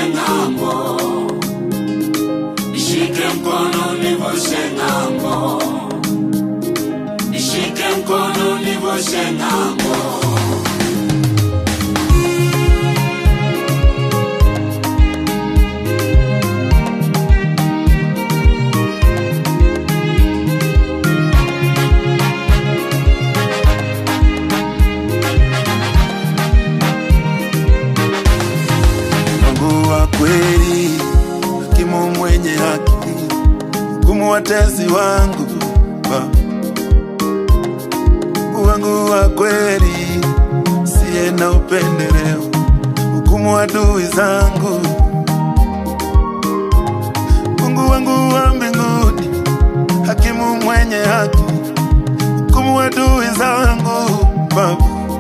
ng'ambo, nishike mkono nivushe ng'ambo, nishike mkono nivushe ng'ambo. Mungu wa kweli, hakimu mwenye haki, hukumu watesi wangu Baba. Mungu wangu wa kweli, siye na upendeleo, hukumu adui zangu. Mungu wangu wa mbinguni, hakimu mwenye haki, hukumu adui zangu Baba.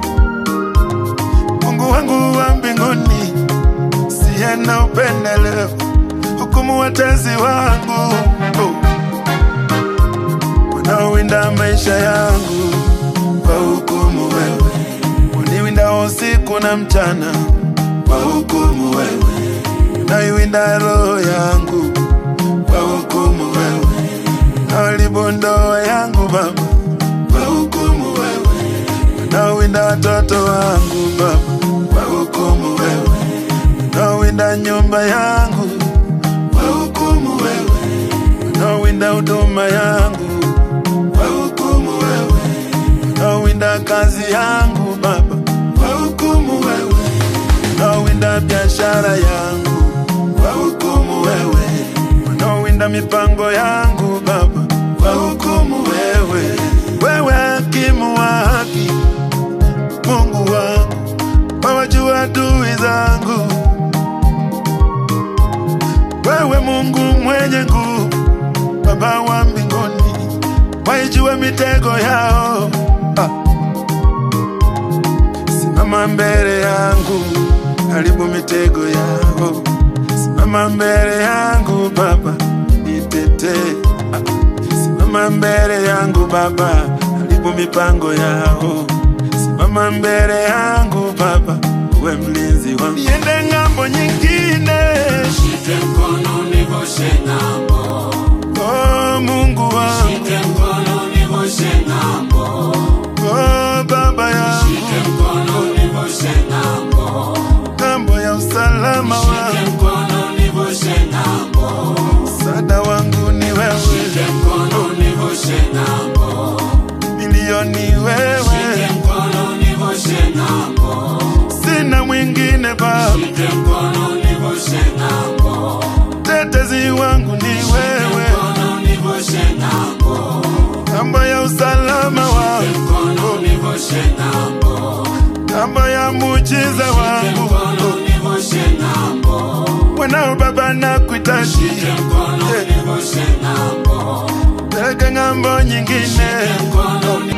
Mungu wangu wa mbinguni siye na upendeleo, hukumu watezi wangu oh. Unaowinda maisha yangu kwa hukumu wewe, uniwinda usiku na mchana kwa hukumu wewe, unaiwinda roho yangu kwa hukumu wewe, unaharibu ndoa yangu Baba kwa hukumu wewe, unawinda watoto wangu Baba kwa hukumu wewe unawinda nyumba yangu kwa hukumu wewe, unawinda huduma yangu kwa hukumu wewe, unawinda kazi yangu Baba kwa hukumu wewe, unawinda biashara yangu kwa hukumu wewe, unawinda mipango yangu Baba kwa hukumu wewe, wewe hakimu wa haki, Mungu wangu, wawajua adui zangu wewe Mungu mwenye nguvu, Baba wa mbinguni, waijue mitego yao. Ah. Simama mbele yangu, haribu mitego yao. Simama mbele yangu Baba, nitetee. Ah. Simama mbele yangu Baba, haribu mipango yao. Simama mbele yangu Baba, uwe mlinzi wangu, niende ng'ambo nyingine. Shike mkono nivushe ng'ambo, Oh, Mungu wangu, shike mkono nivushe ng'ambo, oh, Baba yangu, shike mkono nivushe ng'ambo, ng'ambo ya usalama shike wangu, mkono nivushe ng'ambo, msaada wangu ni shike wewe, mkono nivushe ng'ambo, milioni shike wewe, mkono nivushe ng'ambo, sina mwingine Baba, shike mkono nivushe ng'ambo, tetezi wangu ni wewe, mkono nivushe ng'ambo, ng'ambo ya usalama wangu, mkono nivushe ng'ambo, ng'ambo ya muujiza wangu, mkono nivushe ng'ambo, mwanao Baba nakuhitaji, mkono nivushe ng'ambo, peleka ng'ambo nyingine. mkono ni-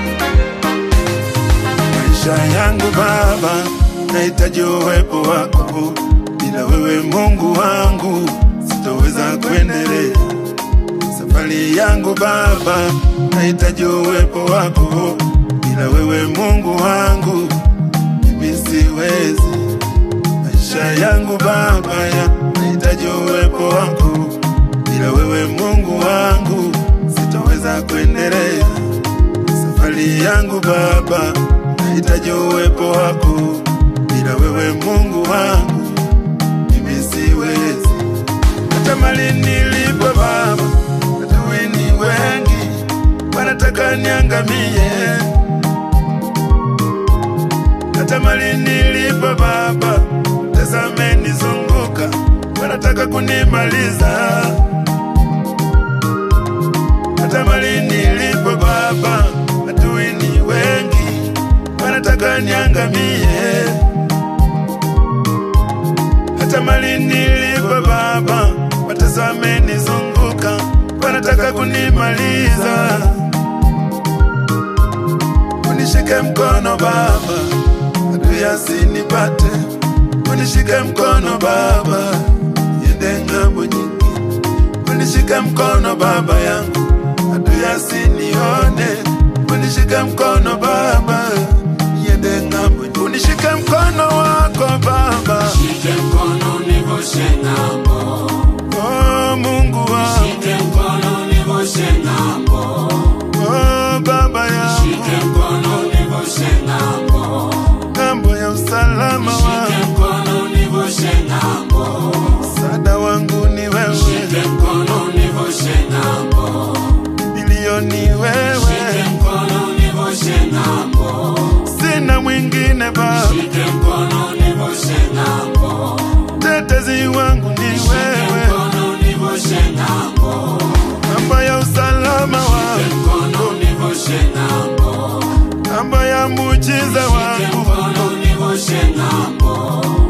maisha yangu Baba, nahitaji uwepo wako. Bila wewe Mungu wangu, sitoweza kuendelea safari yangu Baba, nahitaji uwepo wako. Bila wewe Mungu wangu, mimi siwezi. Maisha yangu Baba, ya nahitaji uwepo wako. Bila wewe Mungu wangu, sitoweza kuendelea safari yangu Baba, nahitaji uwepo wako. Bila wewe Mungu wangu, mimi siwezi. Hata mali nilipo Baba, adui ni wengi, wanataka niangamie. Hata mali nilipo Baba, tazame nizunguka, wanataka kunimaliza. Hata mali nilipo Baba, adui ni wengi, wanataka niangamie. Hata mali nilipo Baba, watazame nizunguka, wanataka kunimaliza. Unishike mkono Baba, adui asinipate. Unishike mkono Baba, niende ng'ambo nyingi. Unishike mkono Baba yangu, adui asinione. Unishike mkono Baba, niende ng'ambo. Unishike mkono wako Baba, shike mkono nivushe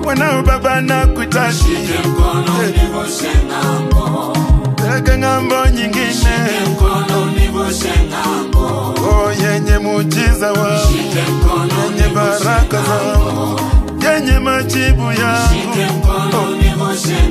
mwanao baba nakuhitaji Shike mkono univushe ng'ambo. peke ng'ambo nyingine Shike mkono univushe ng'ambo. oh, yenye muujiza wangu Shike mkono yenye univushe baraka ng'ambo. zangu yenye majibu yangu Shike mkono univushe